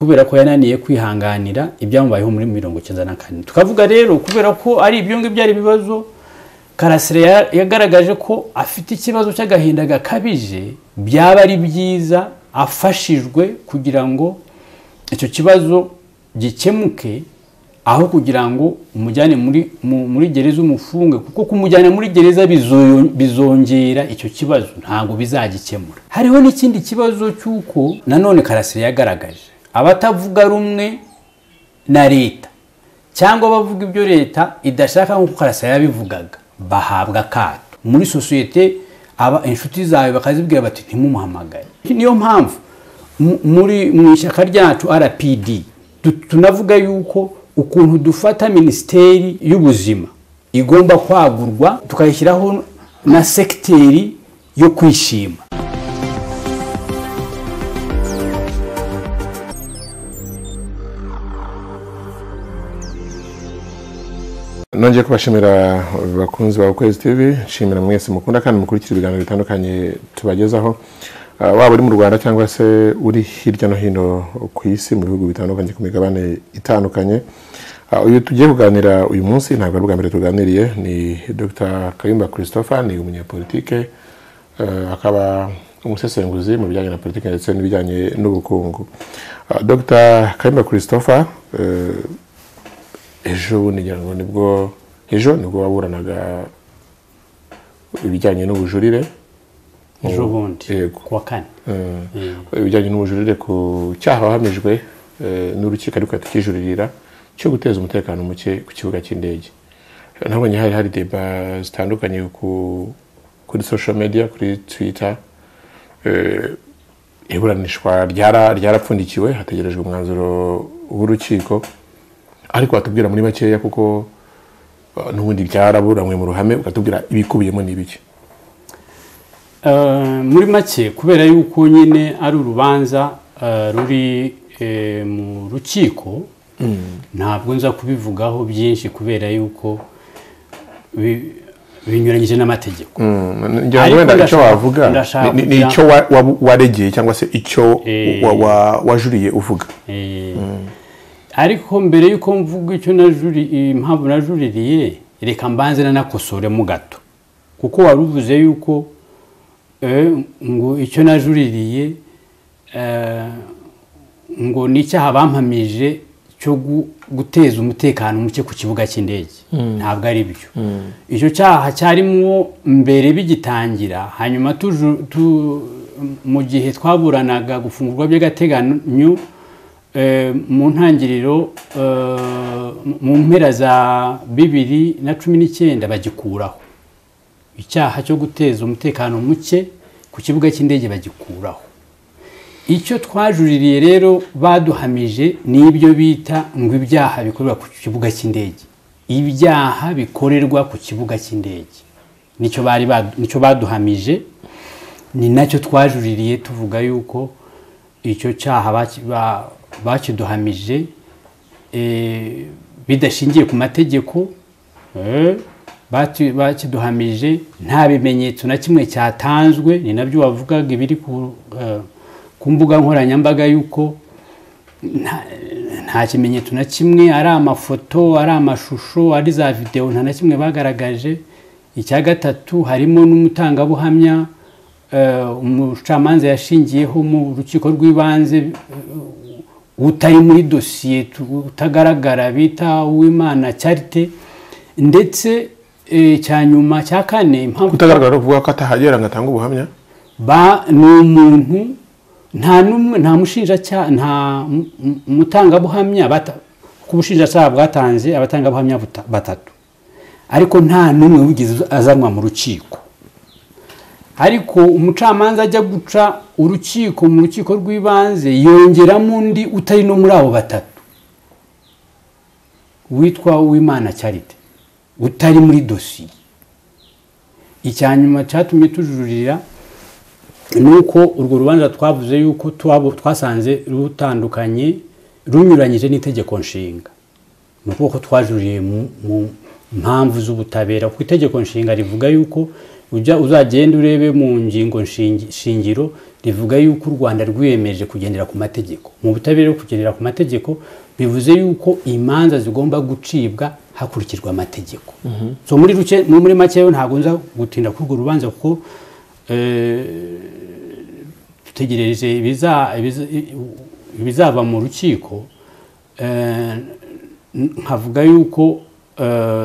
kubera ko yananiye kwihanganira ibyamubayeho muri mirongo icyenda na kane tukavuga rero kubera ko ari ibyo ngibyo byari ibibazo karasire ya- yagaragaje ko afite ikibazo cy'agahinda gakabije byaba ari byiza afashijwe kugira ngo icyo kibazo gikemuke aho kugira ngo umujyane muri mu- muri gereza umufunge kuko kumujyana muri gereza bizo- bizongera icyo kibazo ntabwo bizagikemura hariho n'ikindi kibazo cy'uko nanone karasire yagaragaje abatavuga rumwe na leta cyangwa abavuga ibyo leta idashaka nk'uko karasira yabivugaga bahabwa akato muri sosiyete aba inshuti zawe bakazibwira bati ntimumuhamagare niyo mpamvu mu- muri mu ishyaka ryacu rpd tu- tunavuga yuko ukuntu dufata minisiteri y'ubuzima igomba kwagurwa tukayishyiraho na sekiteri yo kwishima nongeye kubashimira bakunzi ba ukwezi tv nshimira mwese mukunda kandi mukurikira ibiganiro bitandukanye tubagezaho Ah, waba uri mu rwanda cyangwa se uri hirya no hino ku isi mu bihugu bitandukanye ku migabane itandukanye Ah, uyu tugiye kuganira uyu munsi ntabwo ari ubwa mbere tuganiriye ni dr kayumba christopher ni umunyapolitike Eh, akaba umusesenguzi mu bijyanye na politiki ndetse n'ibijyanye n'ubukungu Ah, dr kayumba christopher eh, ejo bundi ngira ngo nibwo ejo nibwo waburanaga ibijyanye n'ubujurire ejo bundi Yego. ku wa kane Eh, ibijyanye n'ubujurire ku cyaha wahamijwe eh, n'urukiko ariko yatakijuririra cyo guteza umutekano muke ku kibuga cy'indege nabonye hari hari deba zitandukanye ku kuri social media kuri twitter Eh, iburanishwa ryara- ryarapfundikiwe hategerejwe umwanzuro w'urukiko ariko watubwira muri makeya kuko eh, n'ubundi byaraburanwe mu ruhame ukatubwira ibikubiyemo ni ibiki Eh, muri make kubera yuko nyine ari urubanza eh, ruri eh, mu rukiko ntabwo nza kubivugaho byinshi kubera yuko bi- binyuranyije n'amategeko ngira Ariko ngo wenda icyo ndashaka- wavuga ndashaka ni- ni ni kugira- icyo wa- wa- waregeye cyangwa se icyo Eh. wa- wa- wajuriye uvuga Eh, ariko mbere yuko mvuga icyo najuri- impamvu najuririye reka mbanze nanakosoremo gato kuko wari uvuze yuko eh, ngo icyo najuririye eh, ngo ni icyaha bampamije cyo gu- guteza umutekano muke ku kibuga cy'indege ntabwo ari byo icyo cyaha cyarimo mbere bigitangira hanyuma tuju- tu- mu gihe twaburanaga gufungurwa by'agateganyo eh, mu ntangiriro eh, mu mpera za bibiri na cumi n'icyenda bagikuraho icyaha cyo guteza umutekano muke ku kibuga cy'indege bagikuraho icyo twajuririye rero baduhamije ni ibyo bita ngo ibyaha bikorerwa ku kibuga cy'indege ibyaha bikorerwa ku kibuga cy'indege nicyo bari badu- nicyo baduhamije ni nacyo twajuririye tuvuga yuko icyo cyaha baki- ba- bakiduhamije eh, bidashingiye ku mategeko eh, bati- bakiduhamije nta bimenyetso na kimwe cyatanzwe ni nabyo wavugaga ibiri ku eh, ku mbuga nkoranyambaga yuko nta- nta kimenyetso na kimwe ari amafoto ari amashusho ari za videwo nta na kimwe bagaragaje icya gatatu harimo n'umutangabuhamya eh, umucamanza yashingiyeho mu rukiko rw'ibanze utari muri dosiye tu- utagaragara bita uwimana cyarite ndetse eh, icya nyuma cya kane impamvu utagaragara no kuvuga ko atahagera ngo atange ubuhamya ba ni umuntu nta n'umwe nta mushinjacyaha nta mu- mu- mutangabuhamya bata- ku bushinjacyaha bwatanze abatangabuhamya buta- batatu ariko nta n'umwe wigeze azanwa mu rukiko ariko umucamanza ajya guca urukiko mu rukiko rw'ibanze yongeramo undi utari no muri abo batatu witwa uwimana charite utari muri dosiye icya nyuma cyatumye tujurira ni uko urwo rubanza twavuze yuko twabo- twasanze rutandukanye runyuranyije n'itegeko nshinga ni ukuvuga ko twajuriye mu mu mpamvu z'ubutabera kuko itegeko nshinga rivuga yuko ujya uzagenda urebe mu ngingo shingi- shingiro rivuga yuko u rwanda rwiyemeje kugendera ku mategeko mu butabera bwo kugendera ku mategeko bivuze yuko imanza zigomba gucibwa hakurikijwe amategeko so muri ruke muri make rero ntabwo nza gutinda kuri urwo rubanza kuko dutegereje ibizava mu rukiko nkavuga yuko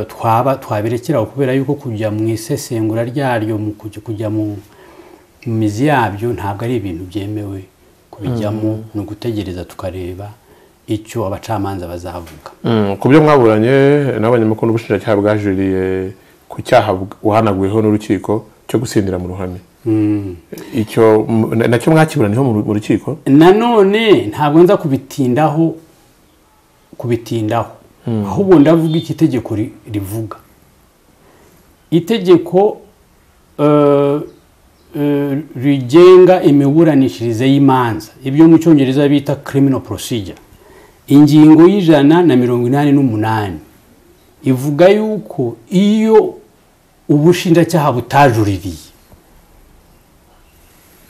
twaba twaberekeraho kubera yuko kujya mu isesengura ryaryo mu kujya mu mizi yabyo ntabwo ari ibintu byemewe kubijyamo ni ugutegereza tukareba icyo abacamanza bazavuga ku byo mwaburanye n'abanyamakuru n'ubushinjacyaha bwajuriye ku cyaha wahanaguweho n'urukiko cyo gusindira mu ruhame icyo nacyo mwakiburaniyeho mu rukiko nanone ntabwo nza kubitindaho kubitindaho ahubwo ndavuga icyo itegeko rivuga itegeko rigenga imiburanishirize y'imanza ibyo mu cyongereza bita criminal procedure ingingo y'ijana na mirongo inani n'umunani ivuga yuko iyo ubushinjacyaha butajuririye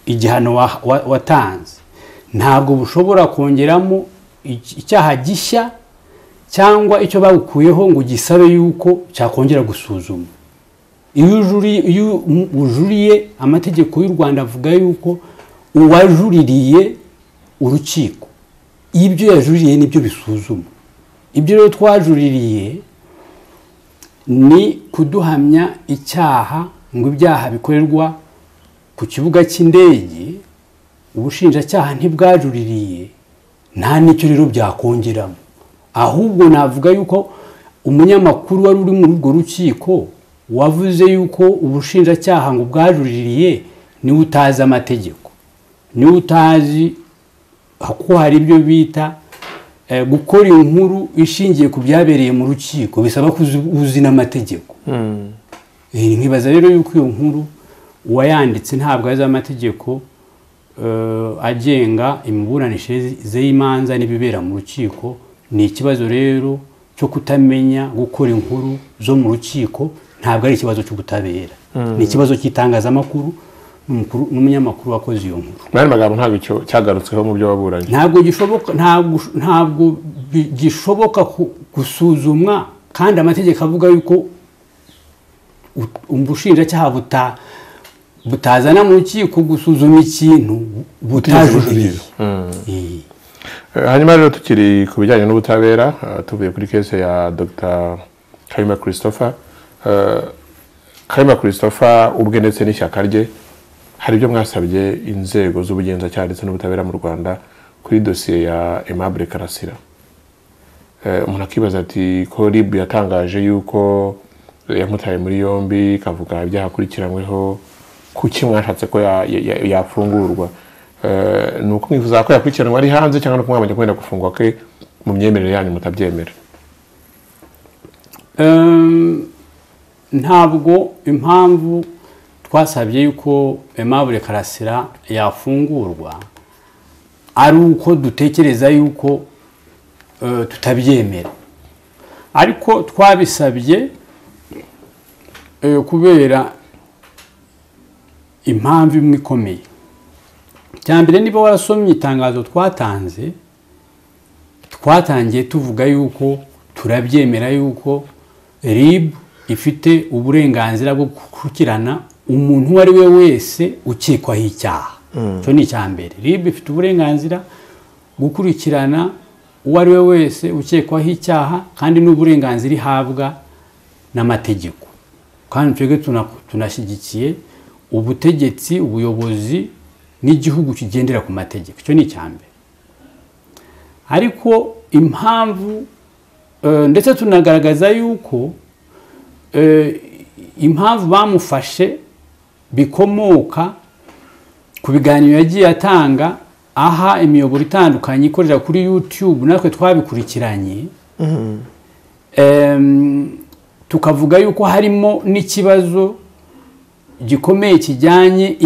igihano watanze ntabwo bushobora kongeramo icyaha gishya cyangwa icyo bagukuyeho ngo gisabe yuko cyakongera gusuzuma iyo ujuriye amategeko y'u rwanda avuga yuko uwajuririye urukiko ibyo yajuririye nibyo bisuzuma ibyo rero twajuririye ni kuduhamya icyaha ngo ibyaha bikorerwa ku kibuga cy'indege ubushinjacyaha ntibwajuririye nta n'icyo rero byakongeramo ahubwo navuga yuko umunyamakuru wari uri muri urwo rukiko wavuze yuko ubushinjacyaha ngo bwajuririye niwe utazi amategeko niwe utazi ko hari ibyo bita gukora inkuru ishingiye ku byabereye mu rukiko bisaba ko uzi n'amategeko nkibaza rero yuko iyo nkuru uwayanditse ntabwo azi amategeko agenga imiburanishirize y'imanza n'ibibera mu rukiko ni ikibazo rero cyo kutamenya gukora inkuru zo mu rukiko ntabwo ari ikibazo cy'ubutabera ni ikibazo cy'itangazamakuru n'umunyamakuru wakoze iyo nkuru mwari magambo ntabwo cyagarutsweho mu byo waburanye ntabwo gishoboka ntabwo gishoboka gusuzumwa kandi amategeko avuga yuko ubushinjacyaha butazana mu rukiko gusuzuma ikintu butajuririye hanyuma rero tukiri ku bijyanye n'ubutabera tuvuye kuri kese ya dr karima christopher karima christopher ubwe ndetse n'ishyaka rye hari ibyo mwasabye inzego z'ubugenzacyaha ndetse n'ubutabera mu rwanda kuri dosiye ya aimable karasira umuntu akibaza ati ko rib yatangaje yuko yamutaye muri yombi ikavuga ibyaha akurikiranyweho kuki mwashatse ko yafungurwa ni uko mwifuza ko yakurikiranwa ari hanze cyangwa no kumwamenya kwenda gufungwa ke mu myemerere yanyu mutabyemera ntabwo impamvu twasabye yuko aimable karasira yafungurwa ari uko dutekereza yuko tutabyemera ariko twabisabye kubera impamvu imwe ikomeye mbere niba warasomye itangazo twatanze twatangiye tuvuga yuko turabyemera yuko ribu ifite uburenganzira bwo gukurikirana umuntu uwo ari we wese ukekwaho icyaha icyo ni icya mbere rib ifite uburenganzira gukurikirana uwo ari we wese ukekwaho icyaha kandi n'uburenganzira ihabwa n'amategeko kandi twebwe tunashyigikiye ubutegetsi ubuyobozi n'igihugu kigendera ku mategeko icyo ni icya mbere ariko impamvu ndetse tunagaragaza yuko impamvu bamufashe bikomoka ku biganiro yagiye atanga aha imiyoboro itandukanye ikorera kuri yutube natwe twabikurikiranye tukavuga yuko harimo n'ikibazo gikomeye kijyanye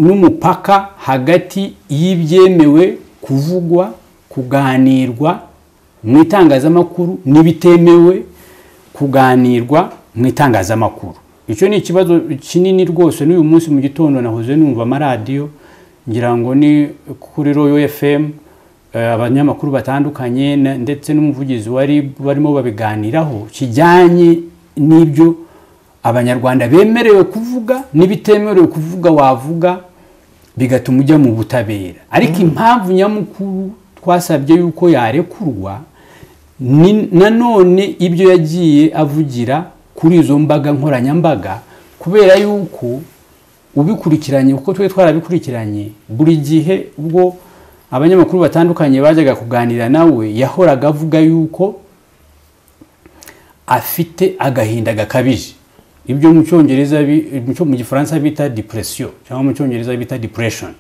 n'umupaka hagati y'ibyemewe kuvugwa kuganirwa mu itangazamakuru n'ibitemewe kuganirwa mu itangazamakuru icyo ni ikibazo kinini rwose n'uyu munsi mu gitondo nahoze numva amaradiyo ngira ngo ni kuri royo fm abanyamakuru batandukanye na- ndetse n'umuvugizi wari barimo babiganiraho kijyanye n'ibyo abanyarwanda bemerewe kuvuga n'ibitemerewe kuvuga wavuga bigatuma ujya mu butabera ariko impamvu nyamukuru twasabye yuko yarekurwa ni- nanone ibyo yagiye avugira kuri izo mbaga nkoranyambaga kubera yuko ubikurikiranye kuko twe twarabikurikiranye buri gihe ubwo abanyamakuru batandukanye bajyaga kuganira nawe yahoraga avuga yuko afite agahinda gakabije ibyo mu cyongereza bi- mu cyo- mu gifaransa bita depression cyangwa mu cyongereza bita depression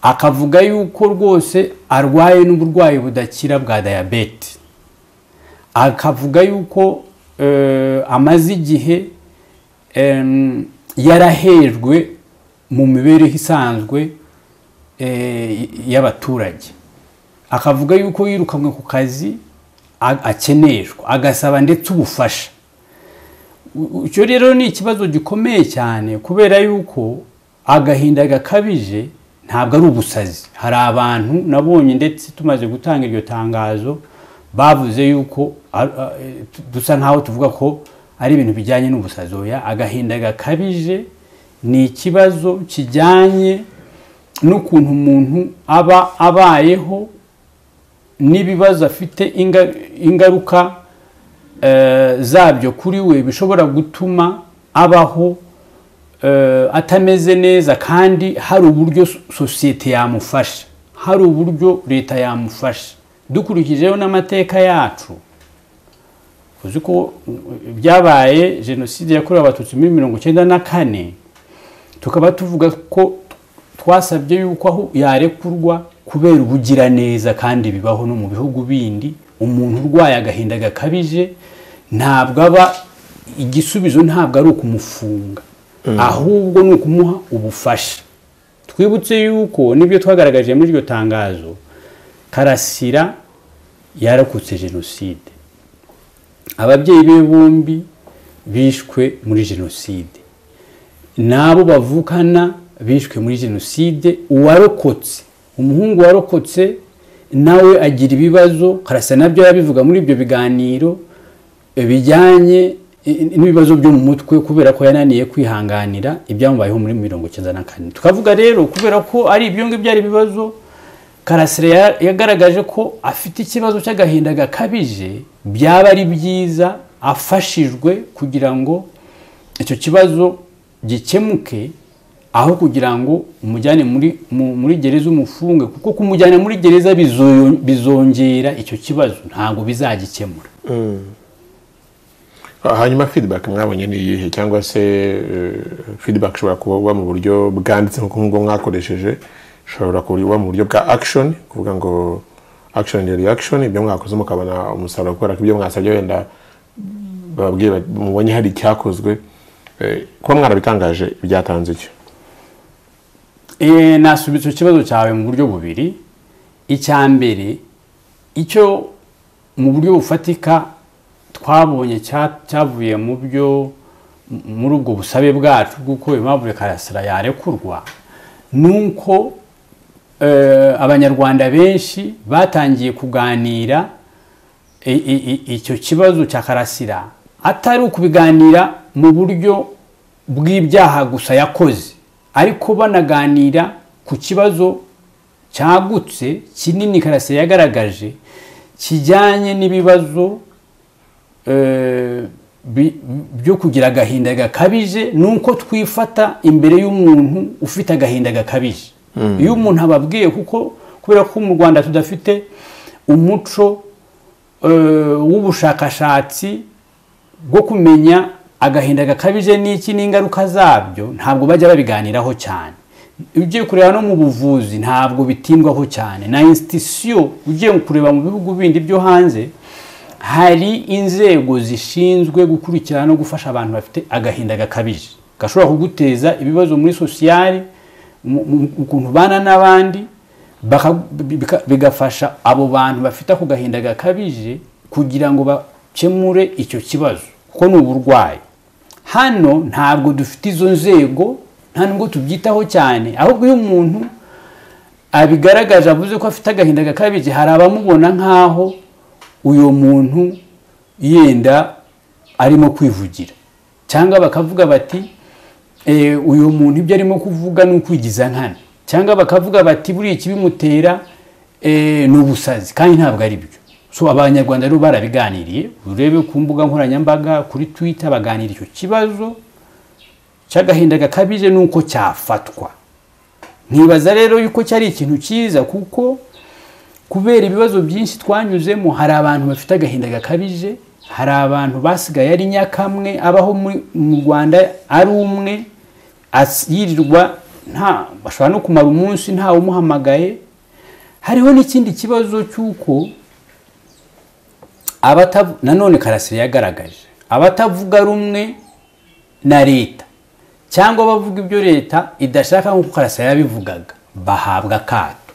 akavuga yuko rwose arwaye n'uburwayi budakira bwa diyabete akavuga yuko eh, amaze igihe em, yarahejwe mu mibereho isanzwe eh, y'abaturage akavuga yuko yirukanwe ku kazi a- akeneshwa agasaba ndetse ubufasha U- u- icyo rero ni ikibazo gikomeye cyane kubera yuko agahinda gakabije ntabwo ari ubusazi hari abantu nabonye ndetse tumaze gutanga iryo tangazo bavuze yuko ar- a- e, tu- dusa nkaho tuvuga ko ari ibintu bijyanye n'ubusazi oya agahinda gakabije ni ikibazo kijyanye n'ukuntu umuntu aba abayeho n'ibibazo afite inga- ingaruka eh, zabyo kuri we bishobora gutuma abaho eh, atameze neza kandi hari uburyo so- sosiyete yamufasha hari uburyo leta yamufasha dukurikijeho n'amateka yacu uzi ko mm, byabaye jenoside yakorewe abatutsi muri mirongo icyenda na kane tukaba tuvuga ko twasabye yuko aho yarekurwa kubera ubugiraneza kandi bibaho no mu bihugu bindi umuntu urwaye agahinda gakabije ntabwo aba igisubizo ntabwo ari ukumufunga ahubwo ni ukumuha ubufasha twibutse yuko nibyo twagaragaje muri iryo tangazo karasira yarakutse jenoside ababyeyi be bombi bishwe muri jenoside n'abo bavukana bishwe muri jenoside uwarokotse umuhungu warokotse nawe agira ibibazo karasa nabyo yabivuga muri ibyo biganiro eh, bijyanye eh, n'ibibazo byo mu mutwe kubera ko yananiye kwihanganira ibyamubayeho muri mirongo icyenda na kane tukavuga rero kubera ko ari ibyo ngibyo ari ibibazo karasire ya- yagaragaje ko afite ikibazo cy'agahinda gakabije byaba ari byiza afashijwe kugira ngo icyo kibazo gikemuke aho kugira ngo umujyane muri mu- muri gereza umufunge kuko kumujyana muri gereza bizo- bizongera icyo kibazo ntabwo bizagikemura hanyuma feedback mwabonye ni iyihe cyangwa se eh, feedback ishobora kuba mu buryo bwanditse nk'uko nk'ubwo mwakoresheje ishobora kuba mu buryo bwa action kuvuga ngo action and reaction ibyo mwakoze mukabona umusaruro kubera ko ibyo mwasabye wenda bababwiye bati, mubonye hari icyakozwe Eh, kuba mwarabitangaje byatanze icyo Eh, nasubitse ikibazo cyawe mu buryo bubiri icya mbere icyo mu buryo bufatika twabonye cya- cyavuye mu byo m- muri ubwo busabe bwacu bw'uko impamvu karasira yarekurwa ni uko eh, abanyarwanda benshi batangiye kuganira i- i- i- icyo kibazo cya karasira atari ukubiganira mu buryo bw'ibyaha gusa yakoze ariko banaganira ku kibazo cyagutse kinini karasira yagaragaje kijyanye n'ibibazo eh, bi- byo kugira agahinda gakabije ni uko twifata imbere y'umuntu ufite agahinda gakabije iyo umuntu ababwiye kuko kubera ko mu rwanda tudafite umuco eh, w'ubushakashatsi bwo kumenya agahinda gakabije n'iki n'ingaruka zabyo ntabwo bajya babiganiraho cyane ugiye kureba no mu buvuzi ntabwo bitindwaho cyane na institusiyo ugiye kureba mu bihugu bindi byo hanze hari inzego zishinzwe gukurikirana no gufasha abantu bafite agahinda gakabije gashobora kuguteza ibibazo muri sosiyali mu- mu- ukuntu ubana n'abandi baka- bika- bigafasha abo bantu bafite ako gahinda gakabije kugira ngo bakemure icyo kibazo kuko ni uburwayi hano ntabwo dufite izo nzego nta nubwo tubyitaho cyane ahubwo iyo umuntu abigaragaje avuze ko afite agahinda gakabije hari abamubona nk'aho uyu muntu yenda arimo kwivugira cyangwa bakavuga bati "Eh, uyu muntu ibyo arimo kuvuga ni ukwigiza nkana cyangwa bakavuga bati buriya ikibimutera eh, ni ubusazi kandi ntabwo ari byo so abanyarwanda rero barabiganiriye urebe ku mbuga nkoranyambaga kuri twitter baganira icyo kibazo cy'agahinda gakabije ni uko cyafatwa nkibaza rero yuko cyari ikintu cyiza kuko kubera ibibazo byinshi twanyuzemo hari abantu bafite agahinda gakabije hari abantu basigaye ari nyakamwe abaho muri- mu rwanda ari umwe as- yirirwa nta bashobora no kumara umunsi ntawe umuhamagaye hariho n'ikindi kibazo cy'uko abatavu- nanone karasire yagaragaje abatavuga rumwe na leta cyangwa bavuga ibyo leta idashaka nk'uko karasira yabivugaga bahabwa akato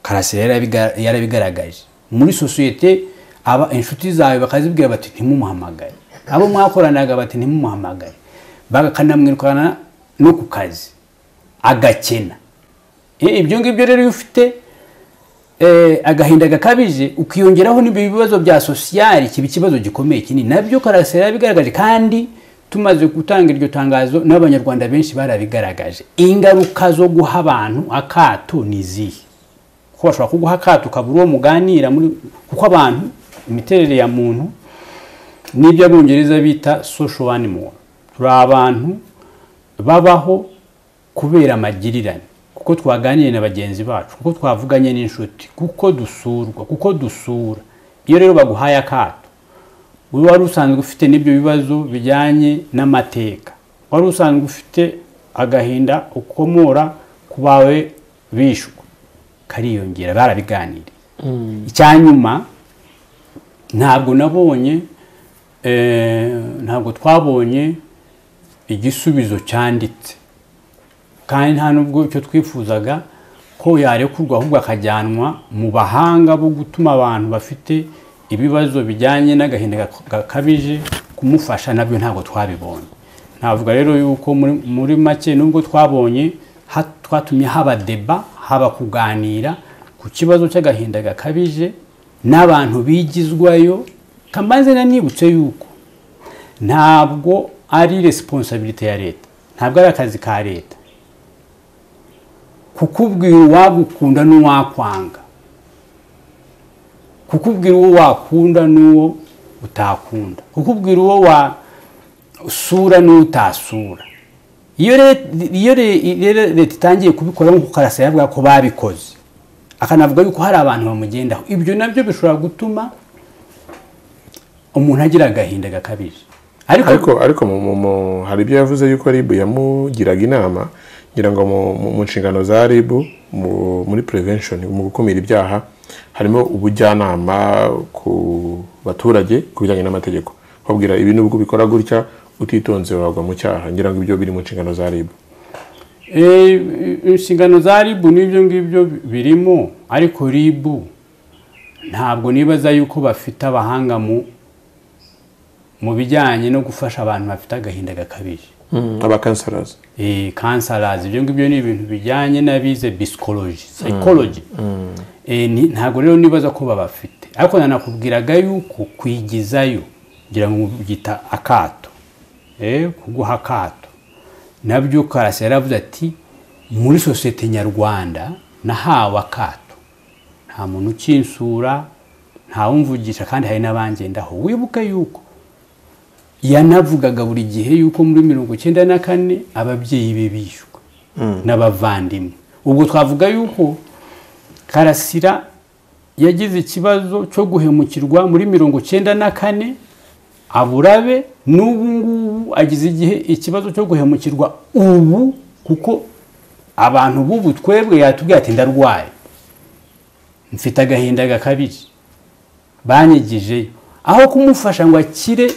karasira yarabiga- yarabigaragaje muri sosiyete aba inshuti zawe bakazibwira bati ntimumuhamagare abo mwakoranaga bati ntimumuhamagare bakanamwirukana no ku kazi agakena Eh, ibyo ngibyo rero iyo ufite eh, agahinda gakabije ukiyongeraho n'ibyo bibazo bya sosiyali kiba ikibazo gikomeye kinini nabyo karasira yabigaragaje kandi tumaze gutanga iryo tangazo n'abanyarwanda benshi barabigaragaje ingaruka zo guha abantu akato ni izihe ko bashobora kuguha akato ukabura uwo muganira muri kuko abantu imiterere ya muntu n'ibyo abongereza bita social animal turi abantu babaho kubera amagirirane kuko twaganiriye na bagenzi bacu kuko twavuganye n'inshuti kuko dusurwa kuko dusura iyo rero baguhaye akato wowe wari usanzwe ufite n'ibyo bibazo bijyanye n'amateka wari usanzwe ufite agahinda ukomora ku bawe bishwe kariyongera barabiganiriye icya nyuma ntabwo nabonye eh, ntabwo twabonye igisubizo cyanditse kandi nta nubwo icyo twifuzaga ko yarekurwa ahubwo akajyanwa mu bahanga bo gutuma abantu bafite ibibazo bijyanye n'agahinda gak- gakabije kumufasha nabyo ntabwo twabibonye navuga rero yuko muri, muri make nubwo twabonye ha- twatumye haba deba haba kuganira ku kibazo cy'agahinda gakabije n'abantu bigizwayo kamanze na nibutse yuko ntabwo ari resiponsabiriti ya leta ntabwo ari akazi ka leta kukubwira uwagukunda n'uwakwanga kukubwira uwo wakunda n'uwo utakunda kukubwira uwo wasura n'uwo utasura iyo re- iyo re- rero leta itangiye kubikora nk'uko karasa yavuga ko babikoze akanavuga yuko hari abantu bamugendaho ibyo nabyo bishobora gutuma umuntu agira agahinda gakabije ariko ariko mu- mu- mu- hari ibyo yavuze yuko ribu yamugiraga inama ngira ngo mu- mu- mu nshingano za ribu mu- muri prevention mu gukumira ibyaha harimo ubujyanama ku baturage ku bijyanye n'amategeko babwira ibi nubwo ubikora gutya utitonze wagwa mu cyaha ngira ngo ibyo biri mu nshingano za ribu Eh, inshingano za ribu n'ibyo ngibyo birimo ariko ribu ntabwo nibaza yuko bafite abahanga mu mu bijyanye no gufasha abantu bafite agahinda gakabije abakansarazi Eh, kansarazi ibyo ngibyo ni ibintu bijyanye n'abize bisikoloji sayikoloji ntabwo rero nibaza ko babafite ariko nanakubwiraga yuko kwigizayo kugira ngo byita akato Eh, kuguha akato nabyo karasa yaravuze ati muri sosiyete nyarwanda nahawe akato nta muntu ukinsura ntawumvugisha kandi hari n'abangendaho wibuke yuko yanavugaga buri gihe yuko muri mirongo icyenda na kane ababyeyi be bishwe n'abavandimwe ubwo twavuga yuko karasira yagize ikibazo cyo guhemukirwa muri mirongo icyenda na kane aburabe n'ubu ngubu agize igihe ikibazo cyo guhemukirwa ubu kuko abantu b'ubu twebwe yatubwiye ati ndarwaye mfite agahinda gakabije banyigijeyo aho kumufasha ngo akire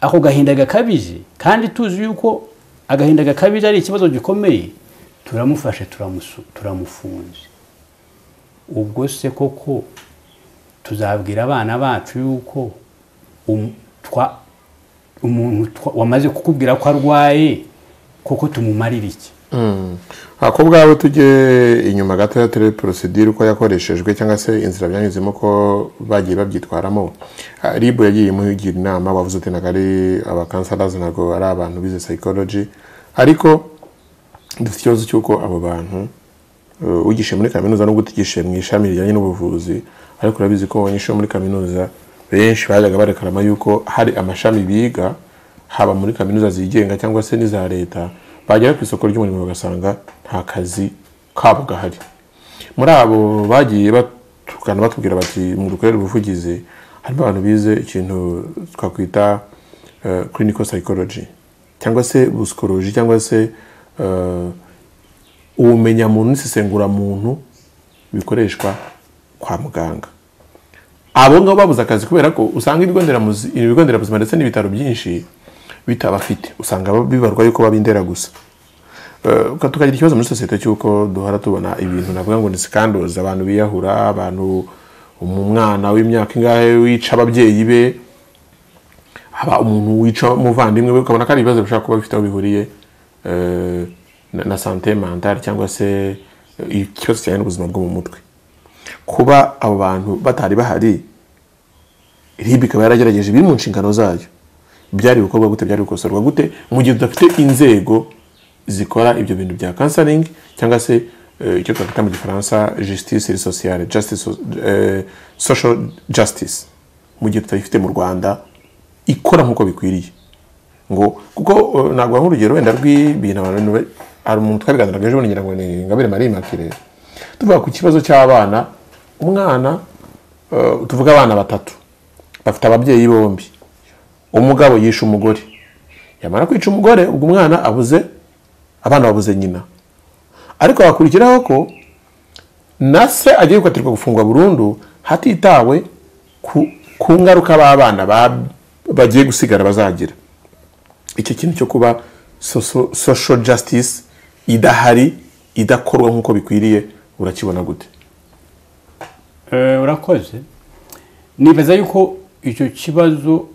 ako gahinda gakabije kandi tuzi yuko agahinda gakabije ari ikibazo gikomeye turamufashe turamusu- turamufunze ubwo se koko tuzabwira abana bacu yuko um- twa- umuntu twa- wamaze kukubwira ko arwaye koko tumumarira iki aha ko ubwawe tujye inyuma gatoya turebe porosidire uko yakoreshejwe cyangwa se inzira byanyuzemo ko bagiye babyitwaramo Ah, ribu yagiye imugira inama wavuze uti ntabwo ari abakansarazi ntabwo ari abantu bize psychology ariko dufite ikibazo cy'uko abo bantu eh, ugishe muri kaminuza nubwo utigishe mu ishami rijyanye n'ubuvuzi ariko urabizi ko abanyeshuri bo muri kaminuza benshi bajyaga barekarama yuko hari amashami biga haba muri kaminuza zigenga cyangwa se n'iza leta bagera ku isoko ry'umurimo bagasanga nta kazi kabo gahari muri abo bagiye batukana batubwira bati mu dukorere ubuvugizi harimo abantu bize ikintu twakwita eh, clinical psychology cyangwa se busikoloji cyangwa se eh, ubumenyamuntu n'isesenguramuntu bikoreshwa kwa muganga abo ngabo babuze akazi kubera ko usanga ibigo nderamuzi- ibigo nderabuzima ndetse n'ibitaro byinshi bitabafite usanga bibarwa yuko baba indera gusa Eh, uka- tukagira ikibazo muri sosiyete cy'uko duhora tubona ibintu navuga ngo ni sikandozi abantu biyahura abantu umwana w'imyaka ingahe wica ababyeyi be haba umuntu wica umuvandimwe we ukabona ko ari ibibazo bishobora kuba bifite aho bihuriye eh, na, na sante mentale cyangwa se eh, ikibazo kijyanye n'ubuzima bwo mu mutwe kuba abo bantu batari bahari RIB ikaba yaragerageje biri mu nshingano zayo byari gukorwa gute byari gukosorwa gute mu gihe tudafite inzego zikora ibyo bintu bya kansaringi cyangwa se eh, icyo twakwita mu gifaransa justice et sociale justice so- eh, social justice mu gihe tutayifite mu rwanda ikora nk'uko bikwiriye ngo kuko eh, ntabwo waha urugero wenda rw'ibintu abantu ba- hari umuntu twabiganiraga ejo bundi ngira ngo ni ingabire marie immaculée tuvuga ku kibazo cy'abana umwana eh, tuvuga abana batatu bafite ababyeyi bombi umugabo yishe umugore yamara kwica umugore ubwo umwana abuze abana babuze nyina ariko hakurikiraho ko na se agiye gukatirwa gufungwa burundu hatitawe ku, ku ngaruka b'abana ba- bagiye gusigara bazagira icyo kintu cyo kuba soso- social justice idahari idakorwa nk'uko bikwiriye urakibona gute Eh, urakoze nibaza yuko icyo kibazo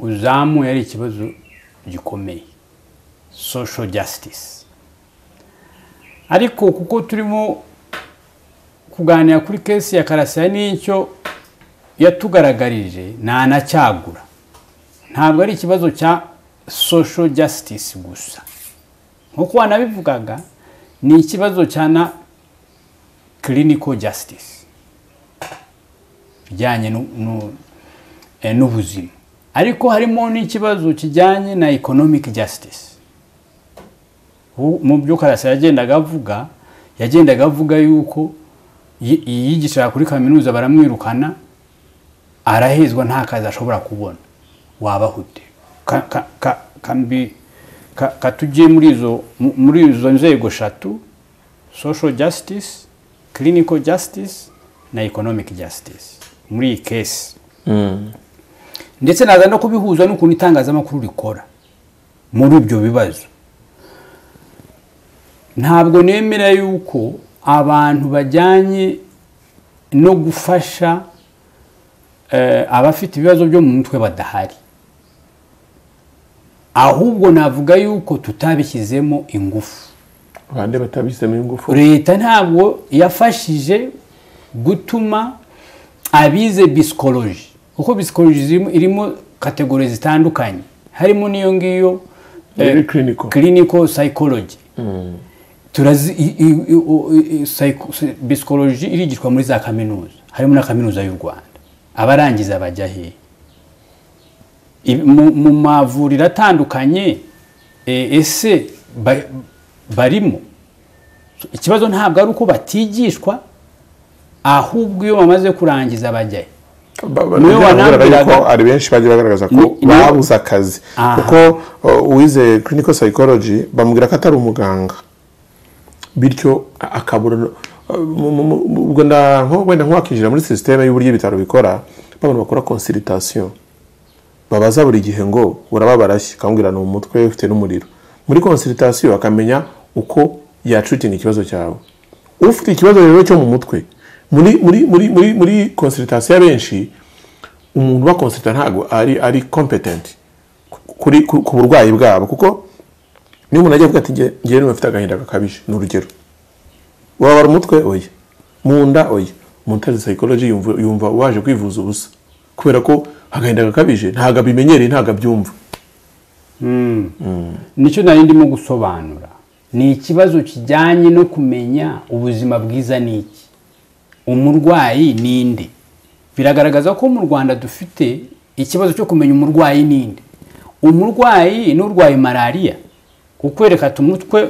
uzamuye ari ikibazo gikomeye social justice ariko kuko turimo kuganira kuri kesi ya karasira n'icyo yatugaragarije nta na cyagura ntabwo ari ikibazo cya social justice gusa nk'uko wanabivugaga ni ikibazo cya na clinical justice kijyanye nu- nu- eh, n'ubuzima ariko harimo n'ikibazo kijyanye na economic justice Hu- mu byo karasa yagendaga avuga yagendaga avuga yuko yi- yiyigisha kuri kaminuza baramwirukana arahezwa nta kazi ashobora kubona wabaho ute Ka- ka- ka- kambi- ka- katujye muri izo mu- muri izo nzego eshatu social justice clinical justice na economic justice muri iyi kesi ndetse naza no kubihuza n'ukuntu itangazamakuru rikora muri ibyo bibazo ntabwo nemera yuko abantu bajyanye no gufasha eh, abafite ibibazo byo mu mutwe badahari ahubwo navuga yuko tutabishyizemo ingufu bande batabisemo ingufu leta ntabwo yafashije gutuma abize bisikoloji kuko bisikoloji zirimo- irimo kategori zitandukanye harimo n'iyo ngiyo Muri clinical. clinical psychology turazi i- i- i- o- i- i- psycho- si- bisikoloji irigishwa muri za kaminuza harimo na kaminuza y'u rwanda abarangiza bajya hehe Ibi- mu mu mavuriro atandukanye eh, ese ba- barimo ikibazo ntabwo ari uko batigishwa ahubwo iyo bamaze kurangiza bajyayo Ba- ba- Niwe nabyo navugaga wanambwiraga- yuko ari benshi bajya bagaragaza ko Ni- ni- babuze akazi Aha. kuko uh, uwize clinical psychology bamubwira ko atari umuganga bityo a- akabura no- uh, mu- mu- mu- ubwo nda- nko- wenda nk'uwakinjira muri sisiteme y'uburyo ibitaro bikora abantu bakora consultation babaza buri gihe ngo urababarashye akambwira ni umutwe ufite n'umuriro muri consultation akamenya uko yacutinga ikibazo cyawe ufite ikibazo rero cyo mu mutwe muri muri muri muri muri consultation y'abenshi umuntu ubakonsulta ntabwo ari ari competent kuri ku ku burwayi bwabo kuko niyo umuntu agiye avuga ati ngewe ngewe niba mfite agahinda gakabije ni urugero wabara umutwe oya mu nda oya montari sayikoroji yumva yumva waje kwivuza ubusa kubera ko agahinda gakabije ntabwo abimenyereye ntabwo abyumva nicyo nari ndimo gusobanura ni ikibazo kijyanye no kumenya ubuzima bwiza ni iki umurwayi ni inde biragaragaza ko mu rwanda dufite ikibazo cyo kumenya umurwayi ni inde umurwayi n'urwaye malariya ukwereka ati umutwe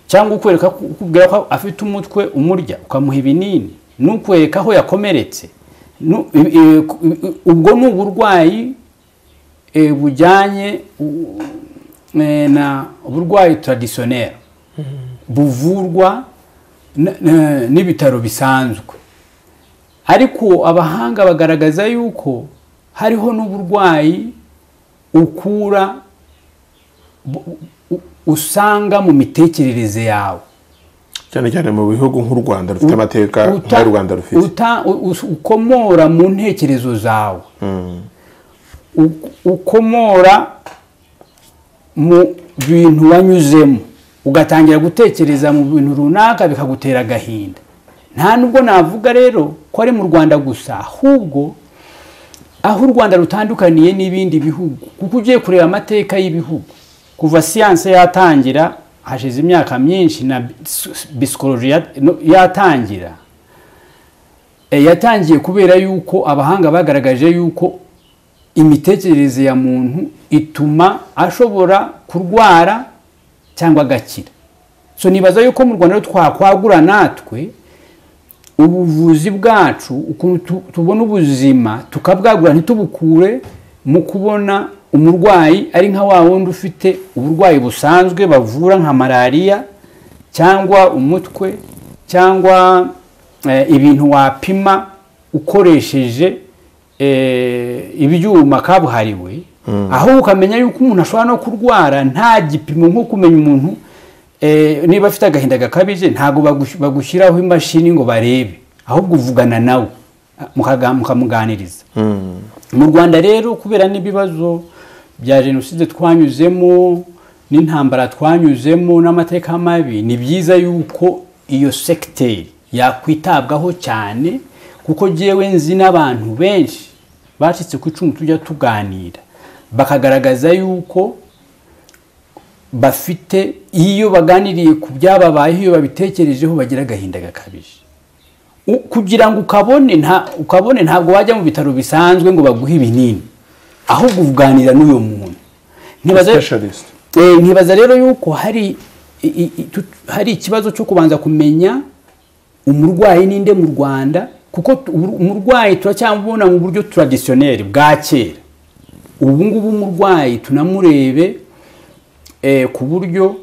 cyangwa ukwereka ukubwira ko afite umutwe umurya ukamuha ibinini n'ukwereka aho yakomeretse nu- i- i- i- ubwo ni uburwayi eh, bujyanye u- eh, na uburwayi taradisiyoneri buvurwa n- n- n'ibitaro bisanzwe ariko abahanga bagaragaza yuko hariho n'uburwayi ukura bu- u- usanga mu mitekerereze yawe cyane cyane mu bihugu nk'u rwanda rufite amateka Uta- nk'ayo u rwanda rufite uta- u- u- ukomora mu ntekerezo zawe U- ukomora mu bintu wanyuzemo ugatangira gutekereza mu bintu runaka bikagutera agahinda nta nubwo navuga rero ko ari mu rwanda gusa ahubwo aho u rwanda rutandukaniye n'ibindi bihugu kuko ugiye kureba amateka y'ibihugu kuva siyanse yatangira hashize imyaka myinshi na bisikoloji yatangira Eh, yatangiye kubera yuko abahanga bagaragaje yuko imitekerereze ya muntu ituma ashobora kurwara cyangwa agakira so nibaza yuko mu rwanda rero twakwagura natwe ubuvuzi bwacu ukuntu tu- tubona ubuzima tukabwagura ntitubukure mu kubona umurwayi ari nka wa wundi ufite uburwayi busanzwe bavura nka malariya cyangwa umutwe cyangwa eh, ibintu wapima ukoresheje eh, ibyuma kabuhariwe aho ukamenya yuko umuntu ashobora no kurwara nta gipimo nko kumenya umuntu eh, niba afite agahinda gakabije ntabwo bagush- bagushyiraho imashini ngo barebe ahubwo uvugana nawe mukaga- mukamuganiriza mu rwanda rero kubera n'ibibazo bya jenoside twanyuzemo n'intambara twanyuzemo n'amateka mabi ni byiza yuko iyo segiteri yakwitabwaho cyane kuko ngewe nzi n'abantu benshi bacitse ku icumu tujya tuganira bakagaragaza yuko bafite iyo baganiriye ku byababayeho iyo babitekerejeho bagira agahinda gakabije U- kugira ngo ukabone nta ukabone ntabwo wajya mu bitaro bisanzwe ngo baguhe ibinini ahubwo uvuganira n'uyo muntu nkibaza Specialist. Eh, nkibaza rero yuko hari i- i- i- tu- hari ikibazo cyo kubanza kumenya umurwayi ninde mu rwanda kuko tu- uru- umurwayi turacyamubona mu buryo traditioneri bwa kera ubu ngubu umurwayi tunamurebe eh, ku buryo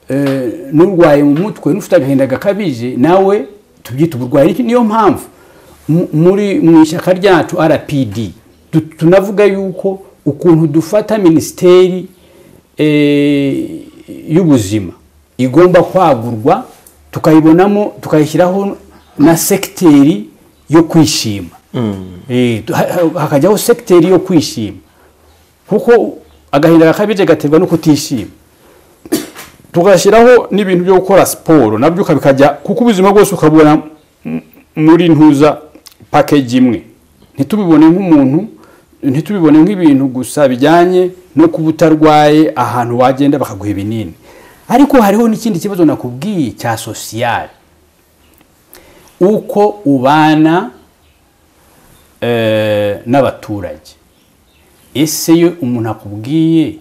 eh, n'urwaye mu mutwe n'ufite agahinda gakabije nawe tubyita uburwayi Niki- niyo mpamvu mu- muri mu ishyaka ryacu rpd tu- tunavuga yuko ukuntu dufata minisiteri eh, y'ubuzima igomba kwagurwa tukayibonamo tukayishyiraho na sekiteri yo kwishima Eh, tu- ha- ha- hakajyaho sekiteri yo kwishima kuko agahinda gakabije gaterwa no kutishima tugashyiraho n'ibintu byo gukora siporo nabyo ukabikajya kuko ubuzima bwose ukabubona m- muri ntuza pakeji imwe ntitubibone nk'umuntu ntitubibone nk'ibintu gusa bijyanye no kuba utarwaye ahantu wagenda bakaguha ibinini ariko hariho n'ikindi kibazo nakubwiye cya sosiyali uko ubana eh, n'abaturage ese iyo umuntu akubwiye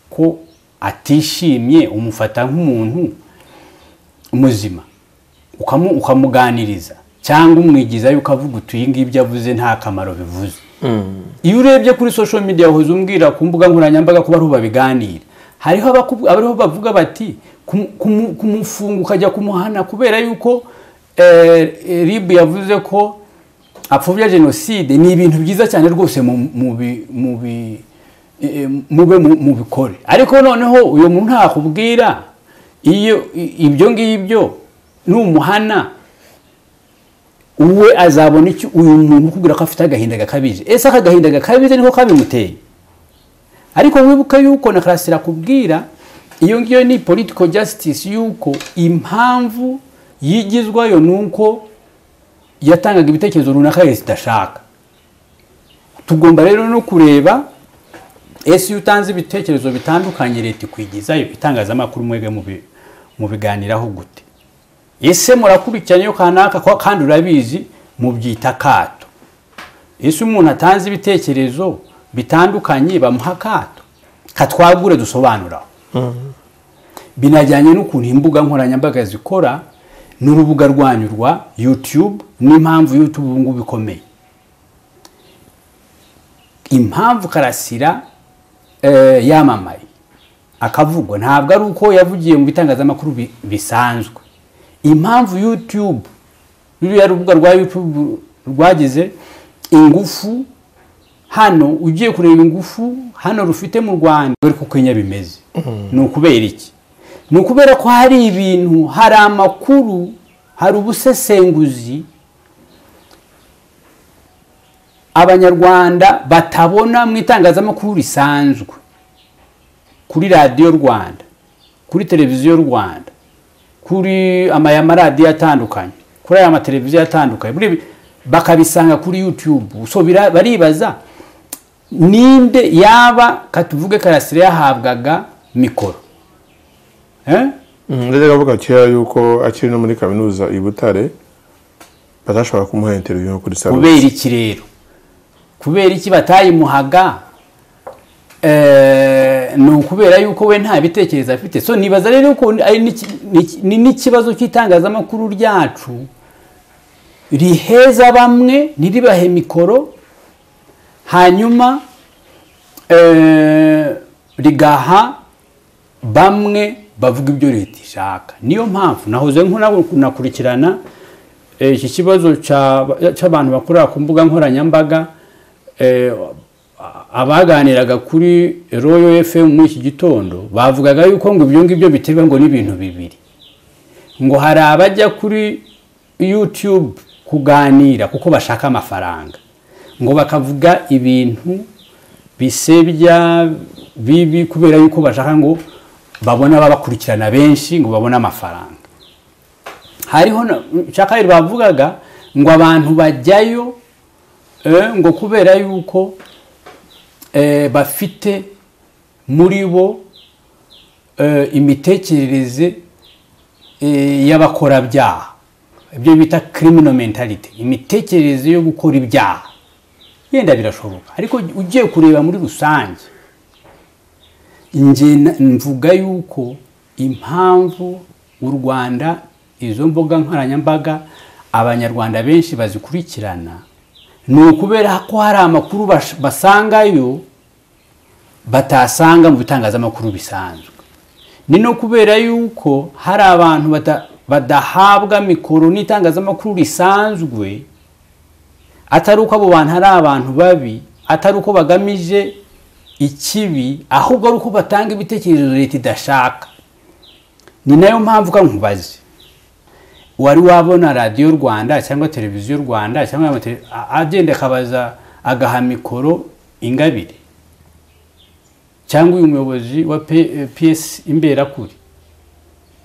ko atishimye umufata nk'umuntu muzima ukamu- ukamuganiriza cyangwa umwigiza yuko avuga uti iyi ngibyo avuze nta kamaro bivuze iyo urebye kuri social media wahoze umbwira ku mbuga nkoranyambaga kuba ariho babiganira hariho abakubu- abariho bavuga bati kumu- kumu- kumufunga ukajya kumuhana kubera yuko eh, eh, rib yavuze ko apfobya jenoside ni ibintu byiza cyane rwose mu- mu bi- mu bi- eh, mube mu- mubikore ariko noneho uyu muntu ntakubwira iyo i- ibyo ngibyo numuhana uwe azabona iki uyu muntu ukubwira ko afite agahinda gakabije ese aka gahinda gakabije niko kabimuteye ariko wibuke yuko na karasira akubwira iyo ngiyo ni political justice yuko impamvu yigizwayo ni uko yatangaga ibitekerezo runaka leta idashaka tugomba rero no kureba ese iyo utanze ibitekerezo bitandukanye leta ikwigizayo itangazamakuru mwebwe mubi- mubiganiraho gute ese murakurikirana iyo kanaka ko- kandi urabizi mubyita kato ese umuntu atanze ibitekerezo bitandukanye bamuha kato katwagure dusobanuraho binajyanye n'ukuntu imbuga nkoranyambaga zikora n'urubuga rwanyu rwa yutube n'impamvu yutube ubu ngubu ikomeye impamvu karasira eh, yamamaye akavugwa ntabwo ari uko yavugiye mu bitangazamakuru bi- bisanzwe impamvu yutube ruriya rubuga rwa yutube rwagize ingufu hano ugiye kureba ingufu hano rufite mu rwanda dore ko kenya bimeze ni ukubera iki ni ukubera ko hari ibintu hari amakuru hari ubusesenguzi abanyarwanda batabona mu itangazamakuru risanzwe kuri radiyo rwanda kuri televiziyo rwanda kuri ama- aya maradiyo atandukanye kuri aya mateleviziyo atandukanye muri ibi- bakabisanga kuri yutube so bira- baribaza ninde yaba katuvuge karasire yahabwaga mikoro Eh? ndetse avuga kera yuko akiri no muri kaminuza i butare batashobora kumuha interiviyu nko kuri salo kubera iki rero kubera iki batayimuhaga Eh, ni ukubera yuko we nta bitekerezo afite so nibaza rero ko ari n'iki- n'iki- ni n'ikibazo cy'itangazamakuru ryacu riheza bamwe ntiribahe mikoro hanyuma eh, rigaha bamwe bavuga ibyo leta ishaka niyo mpamvu nahoze nk'unakurikirana eh, iki kibazo cya- cy'abantu bakorera ku mbuga nkoranyambaga eh, abaganiraga kuri royo fm muri iki gitondo bavugaga yuko ngo ibyo ngibyo biterwa ngo n'ibintu bibiri ngo hari abajya kuri yutube kuganira kuko bashaka amafaranga ngo bakavuga ibintu bisebya bibi kubera yuko bashaka ngo babone ababakurikirana benshi ngo babone amafaranga hariho na- cyakabiri bavugaga ngo abantu bajyayo eh, ngo kubera yuko eh, bafite muri bo eh, imitekerereze eh, y'abakorabyaha ibyo bita criminal mentality imitekerereze yo gukora ibyaha yenda birashoboka ariko ugiye kureba muri rusange nge na- mvuga yuko impamvu u rwanda izo mbuga nkoranyambaga abanyarwanda benshi bazikurikirana ni ukubera ko hari amakuru bash- basangayo batasanga mu bitangazamakuru bisanzwe ni no kubera yuko hari abantu bada- badahabwa mikoro n'itangazamakuru risanzwe atari uko abo bantu ari abantu babi atari uko bagamije ikibi ahubwo ari uko batanga ibitekerezo leta idashaka ni nayo mpamvu ka nkubaze wari wabona radiyo rwanda cyangwa televiziyo rwanda cyangwa amatele- a- agenda akabaza agaha mikoro ingabire cyangwa uyu muyobozi wa P- eh, ps imberakuri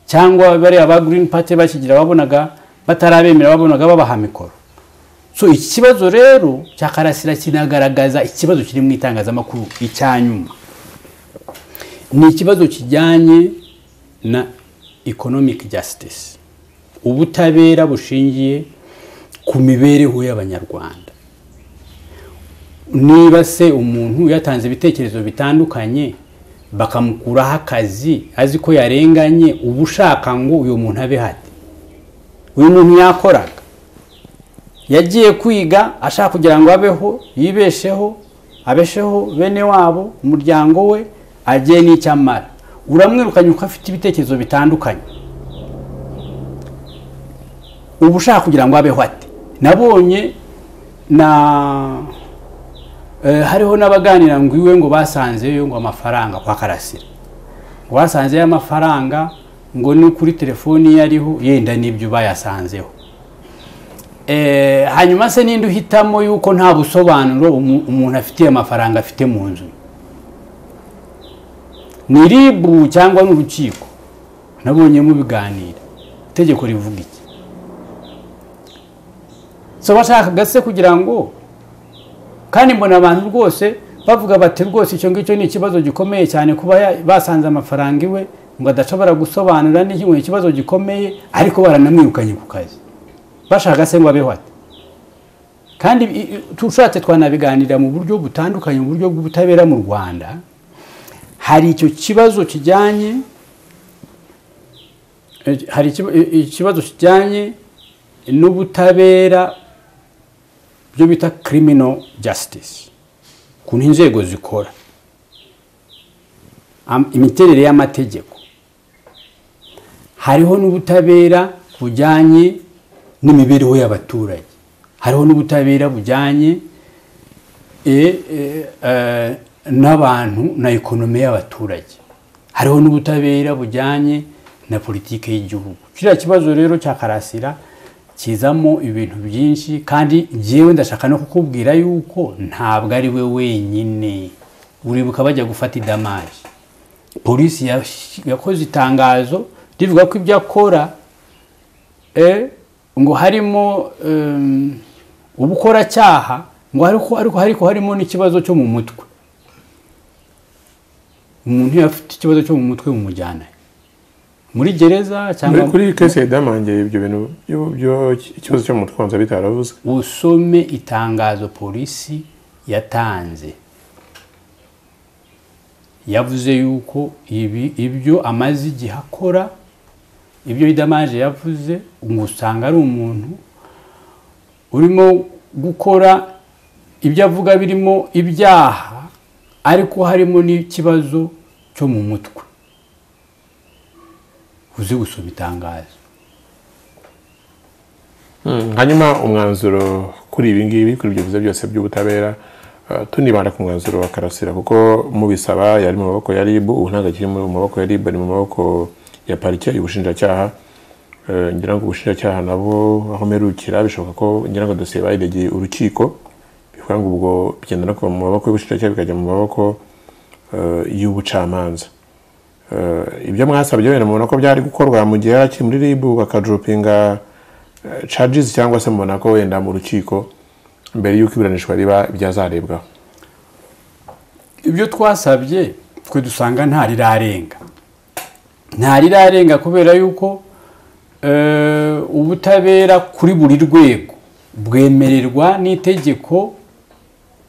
cyangwa bariya ba green party bakigira babonaga batarabemera babonaga babaha mikoro so iki kibazo rero cya karasira kinagaragaza ikibazo kiri mu itangazamakuru icya nyuma ni ikibazo kijyanye na economic justice ubutabera bushingiye ku mibereho y'abanyarwanda niba se umuntu yatanze ibitekerezo bitandukanye bakamukuraho akazi azi ko yarenganye uba ushaka ngo uyu muntu abe hate uyu muntu yakoraga yagiye kwiga ashaka kugira ngo abeho yibesheho abesheho bene wabo umuryango we agire n'icyo amara uramwirukanye uko afite ibitekerezo bitandukanye uba ushaka kugira ngo abeho ate nabonye na eh, hariho n'abaganira ngo iwe ngo basanzeyo ngo amafaranga kwa karasira ngo basanzeyo amafaranga ngo ni kuri telefoni ye ariho yenda n'ibyo bayasanzeho Eh, hanyuma se ninde uhitamo yuko nta busobanuro umu- umuntu afitiye amafaranga afite mu nzu ni ribu cyangwa n'urukiko nabonyemo biganira itegeko rivuga iki so bashakaga se kugira ngo kandi mbona abantu rwose bavuga bati rwose icyo ngicyo ni ikibazo gikomeye cyane kuba ya- basanze amafaranga iwe ngo adashobora gusobanura n'iki ngo ni ikibazo gikomeye ariko baranamwirukanye ku kazi bashaka se ngo abeho ate kandi i- i- tushatse twanabiganira mu buryo butandukanye mu buryo bw'ubutabera mu rwanda hari icyo kibazo kijyanye eh, hari ikiba- i- i- ikibazo kijyanye n'ubutabera byo bita criminal justice ukuntu inzego zikora Am- imiterere y'amategeko hariho n'ubutabera bujyanye n'imibereho y'abaturage hariho n'ubutabera bujyanye e, e, eh, n'abantu na ekonomi y'abaturage hariho n'ubutabera bujyanye na politiki y'igihugu kiriya kibazo rero cya karasira kizamo ibintu byinshi kandi njyewe ndashaka no kukubwira yuko ntabwo ari we wenyine uribuka bajya gufata idamaje polisi yash- yakoze itangazo rivuga ko ibyo akora eh, ngo harimo em, ubukoracyaha ngo ariko ariko ariko harimo n'ikibazo cyo mu mutwe umuntu iyo afite ikibazo cyo mu mutwe bumujyana he? muri gereza muri cyangwa kuri iyi kesi ya damange ibyo bintu byo- byo- ikibazo cyo mu mutwe wanza bitaravuze usome itangazo polisi yatanze yavuze yuko ibi ibyo amaze igihe akora ibyo idamaje yavuze ngo usanga ari umuntu urimo gukora ibyo avuga birimo ibyaha ariko harimo n'ikibazo cyo mu mutwe uzi gusoma itangazo Mm, hanyuma umwanzuro kuri ibi ngibi kuri ibyo biza byose by'ubutabera eh, tunibanda ku mwanzuro wa karasira kuko mubisaba yari mu maboko ya ribu ubu ntabwo akiri mu maboko ya ribu ari mu maboko ya parike ubushinjacyaha Eh, ngira ngo ubushinjacyaha nabo aho mperukira bishoboka ko ngira ngo dosiye bayiregeye urukiko bivuga ngo ubwo bigenda no kuva mu maboko y'ubushinjacyaha bikajya mu maboko eh, y'ubucamanza Eh, ibyo mwasabye wenda mubona ko byari gukorwa mu gihe yari akiri muri ribu bakajupinga charges cyangwa se mubona ko wenda mu rukiko mbere y'uko iburanishwa riba byazarebwaho ibyo twasabye twe dusanga nta rirarenga nta rirarenga kubera yuko eh, ubutabera kuri buri rwego bwemererwa n'itegeko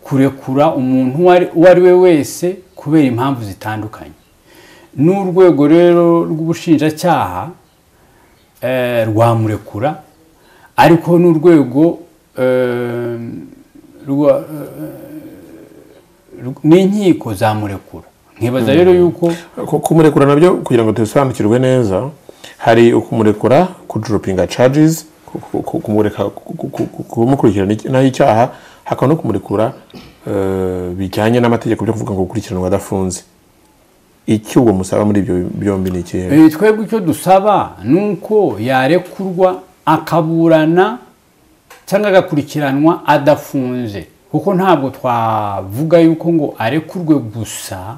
kurekura umuntu uwo ari- uwo ari we wese kubera impamvu zitandukanye n'urwego rero rw'ubushinjacyaha eh, rwamurekura ariko n'urwego eh, rwa- n'inkiko zamurekura nkibaza rero yuko Ku- kumurekura nabyo kugira ngo tubisobanukirwe neza hari ukumurekura kujuropinga charges ku- ku- ku- kumureka ku- ku- ku- ku- kumukurikirana iki- naho icyaha hakaba no kumurekura eh, bijyanye n'amategeko byo kuvuga ngo gukurikiranwa adafunze icyo uwo musaba muri ibyo byombi ni ikihe Eh, twebwe icyo dusaba ni uko yarekurwa akaburana cyangwa agakurikiranwa adafunze kuko ntabwo twavuga yuko ngo arekurwe gusa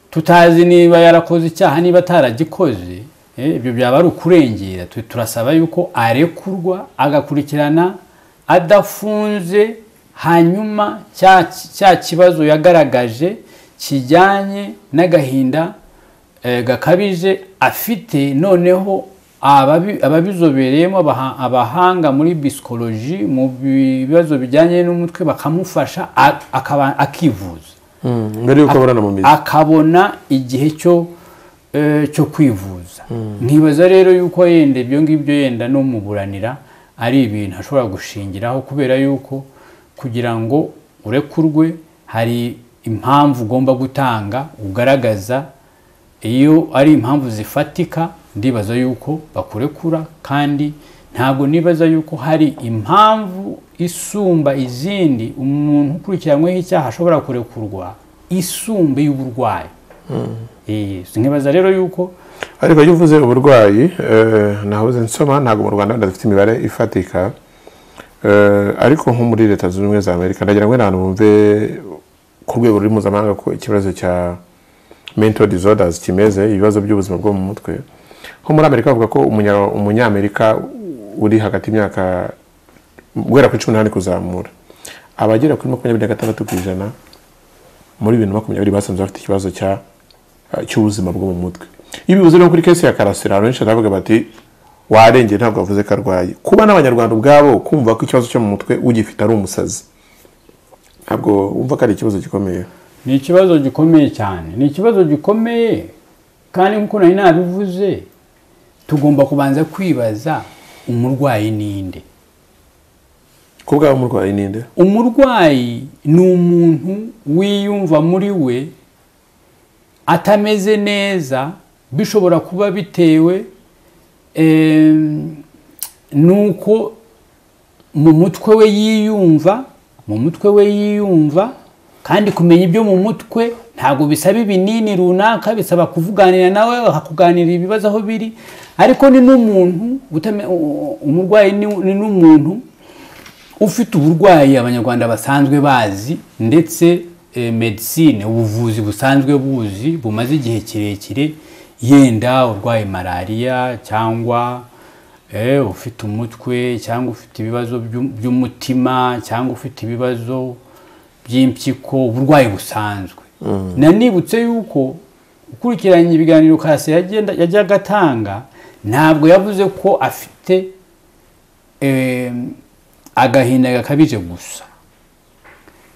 tutazi niba yarakoze icyaha niba ataragikoze eh, ibyo byaba ari ukurengera Twe turasaba yuko arekurwa agakurikirana adafunze hanyuma cya cya kibazo yagaragaje kijyanye n'agahinda eh, gakabije afite noneho ababi- ababizobereyemo abaha- abahanga muri bisikoloji mu bibazo bijyanye n'umutwe bakamufasha a- akaba- akivuza Mm, mbere y'uko aburana mu mizi akabona igihe cyo eh, cyo kwivuza nkibaza rero yuko yenda ibyo ngibyo yenda no muburanira ari ibintu ashobora gushingiraho kubera yuko kugira ngo urekurwe hari impamvu ugomba gutanga ugaragaza iyo ari impamvu zifatika ndibaza yuko bakurekura kandi ntabwo nibaza yuko hari impamvu isumba izindi umuntu ukurikiranyweho icyaha ashobora kurekurwa isumba y'uburwayi Eh, nkibaza rero yuko ariko iyo uvuze uburwayi eh, nahoze nsoma ntabwo mu rwanda wenda dufite imibare ifatika Eh, ariko nko muri leta zunze ubumwe za amerika ndagira ngo wenda abantu bumve ku rwego ruri mpuzamahanga ko ikibazo cya mental disorders kimeze ibibazo by'ubuzima bwo mu mutwe ho muri amerika bavuga ko umunya- umunyamerika uri hagati y'imyaka guhera kuri cumi n'umunani kuzamura abagera kuri makumyabiri na gatandatu ku ijana muri bibiri na makumyabiri basanze bafite ikibazo cya cy'ubuzima bwo mu mutwe iyo bivuze no kuri kesi ya karasira abantu benshi baravuga bati warengeye ntabwo wavuze ko arwaye kuba n'abanyarwanda ubwabo kumva ko ikibazo cyo mu mutwe ugifite ari umusazi ntabwo wumva ko ari ikibazo gikomeye ni ikibazo gikomeye cyane ni ikibazo gikomeye kandi nk'uko nari nabivuze tugomba kubanza kwibaza umurwayi ninde ku bw'aba umurwayi ninde umurwayi ni umuntu wiyumva muri we atameze neza bishobora kuba bitewe em, n'uko mu mutwe we yiyumva mu mutwe we yiyumva kandi kumenya ibyo mu mutwe ntabwo bisaba ibinini runaka bisaba kuvuganira nawe bakakuganira ibibazo aho biri ariko ni n'umuntu utame- umurwayi ni- ni n'umuntu ufite uburwayi abanyarwanda basanzwe bazi ndetse eh, medicine ubuvuzi busanzwe buzi bumaze igihe kirekire yenda urwaye malariya cyangwa eh, ufite umutwe cyangwa ufite ibibazo by'u- by'umutima cyangwa ufite ibibazo by'impyiko uburwayi busanzwe nanibutse yuko ukurikiranye ibiganiro karasi yagenda- yajyaga atanga ntabwo yavuze ko afite em, agahinda gakabije gusa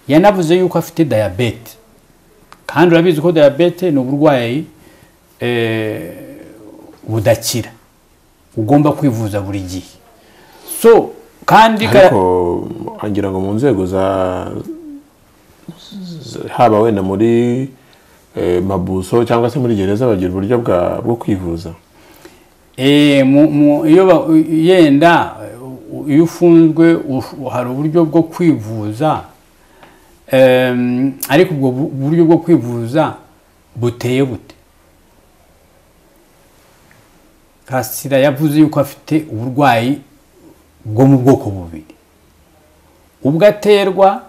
yanavuze yuko afite dayabete kandi urabizi ko dayabete ni uburwayi eh, budakira ugomba kwivuza buri gihe so kandi ga- ariko ngira ngo mu nzego za za- haba wenda muri eh, mabuso cyangwa se muri gereza bagira uburyo bwa- bwo kwivuza Eh, mu- mu- iyo ba- yenda u- iyo ufunzwe u- hari uburyo bwo kwivuza em, ariko ubwo bu- buryo bwo kwivuza buteye bute kasira yavuze yuko afite uburwayi bwo mu bwoko bubiri ubwo aterwa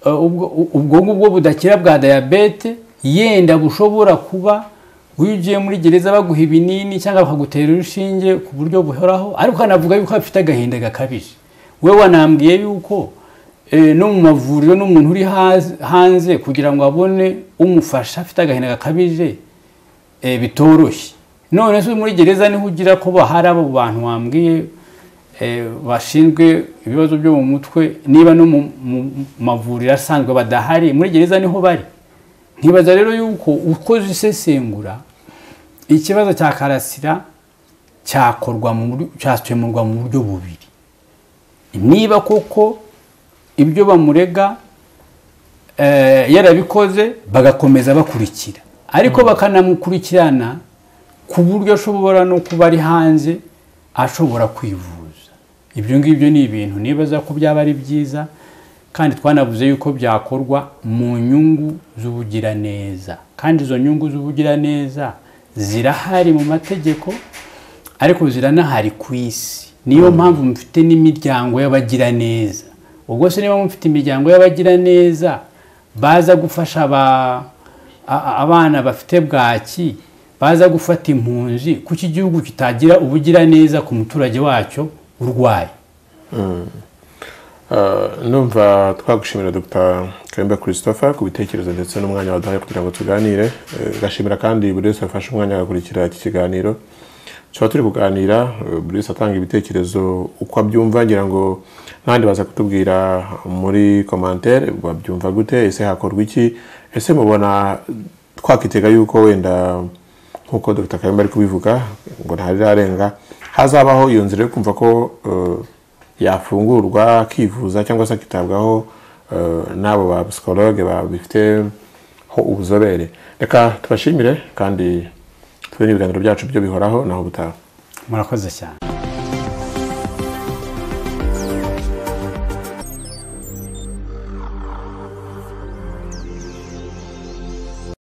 eh, ubwo ubwo ngubwo budakira bwa diyabete yenda bushobora kuba iyo ugiye muri gereza baguha ibinini cyangwa bakagutera urushinge ku buryo buhoraho ariko ukanavuga yuko afite agahinda gakabije we wanambwiye yuko eh, no mu mavuriro n'umuntu uri haz- hanze kugira ngo abone umufasha afite agahinda gakabije eh, bitoroshye none se muri gereza niho ugira ko bahari abo bantu wambwiye eh, bashinzwe ibibazo byo mu mutwe niba no mu mu- mu mavuriro asanzwe badahari muri gereza niho bari nkibaza rero yuko ukoze isesengura ikibazo cya karasira cyakorwa mu buryo- cyakemurwa mu buryo bubiri niba koko ibyo bamurega eh, yarabikoze bagakomeza bakurikira ariko bakanamukurikirana ku buryo ashobora no kuba ari hanze ashobora kwivuza ibyo ngibyo ni ibintu nibaza ko byaba ari byiza kandi twanavuze yuko byakorwa mu nyungu z'ubugiraneza kandi izo nyungu z'ubugiraneza zirahari mu mategeko ariko ziranahari ku isi niyo mpamvu mufite n'imiryango y'abagiraneza ubwo se niba mufite imiryango y'abagiraneza baza gufasha aba- a- a- abana bafite bwaki baza gufata impunzi kuko igihugu kitagira ubugiraneza ku muturage wacyo urwaye Uh, numva twagushimira dr kayumba christopher ku bitekerezo ndetse n'umwanya waduhaye kugira ngo tuganire Eh, gashimira kandi buri wese wafashe umwanya agakurikira iki kiganiro tuba turi kuganira eh, buri wese atanga ibitekerezo uko abyumva ngira ngo n'abandi baza kutubwira muri commentaire babyumva gute ese hakorwa iki ese mubona twakitega yuko wenda nk'uko dr kayumba ari kubivuga ngo ntarirarenga hazabaho iyo nzira yo kumva ko eh, yafungurwa akivuza cyangwa se akitabwaho eh, n'abo ba psikologe babifiteho ubuzobere reka tubashimire kandi tube n'ibiganiro byacu byo bihoraho naho ubutaha murakoze cyane